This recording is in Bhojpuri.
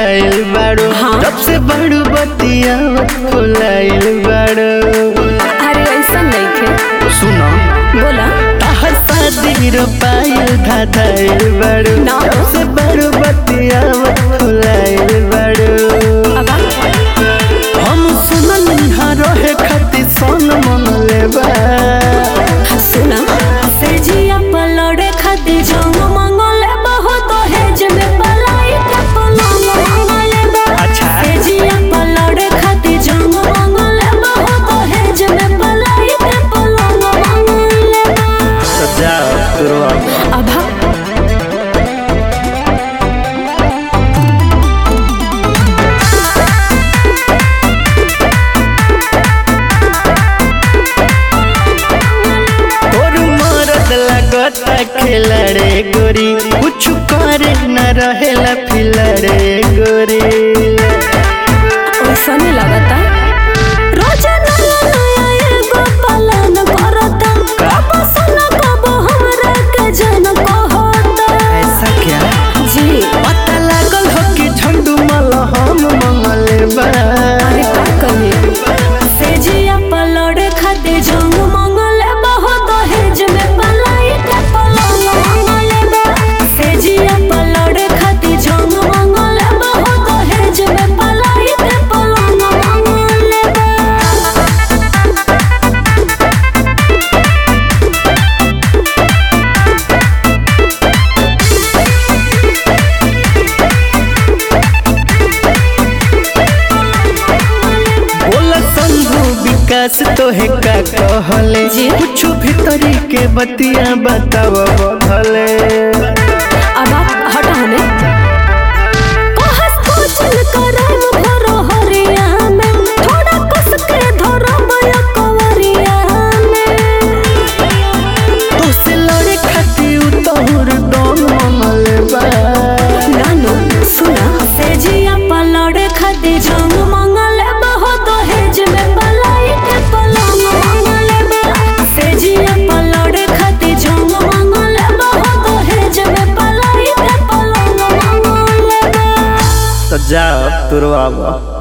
धाधाइल बाड़ो हाँ। जब से बड़ू बतिया फुलाइल बाड़ो अरे ऐसा नहीं थे सुनो बोला ताहर शादी रोपाइल धाधाइल बाड़ो ना। जब से बड़ू बतिया फुलाइल बाड़ो अब हम सुनल यहाँ रहे खातिर सन मन लेबा सुना से जिया पलड़े खाती जंग मंगले बहुत हेज में पलाई के पलंग मंगले बा अच्छा। से जिया पलड़े खाती जंग मंगले बहुत हेज में पलाई के पलंग मंगले बा सजा तुरवा अब तोर मरद लगता खिलड़े गोरी कुछ करे न रहेला फिलड़े गोरी वैसा नहीं लगता रोज नया नया एगो पालन करता कब सुना कब हमरा के जन कहता ऐसा क्या जी पता लागल हो कि झंडू मल हम मंगले बा अरे का कमी से जिया पलड़े खाते जंग मंगले बहुत हेज में पलाई के पलंग मंगले बा से जिया पलड़े खाते जंग मंगले बहुत हेज में पलाई के पलंग मंगले बा बोला संभू विकास तोहे का कहले जी। कुछ भीतरी के बतिया बताव बधले अब आप हटा हमें कहस कुचल करम भरो हरिया में थोड़ा कस के धरो बया कवरिया में तो से लड़े खातिर तोहर दम मंगले बा नानो सुना से जिया पलड़े खाते जंग मंगले बहुत हेज में पलाई के पलंग मंगले बा से जिया पलड़े खाते जंग मंगले बहुत हेज में पलाई के पलंग मंगले बा तो जा तुरवा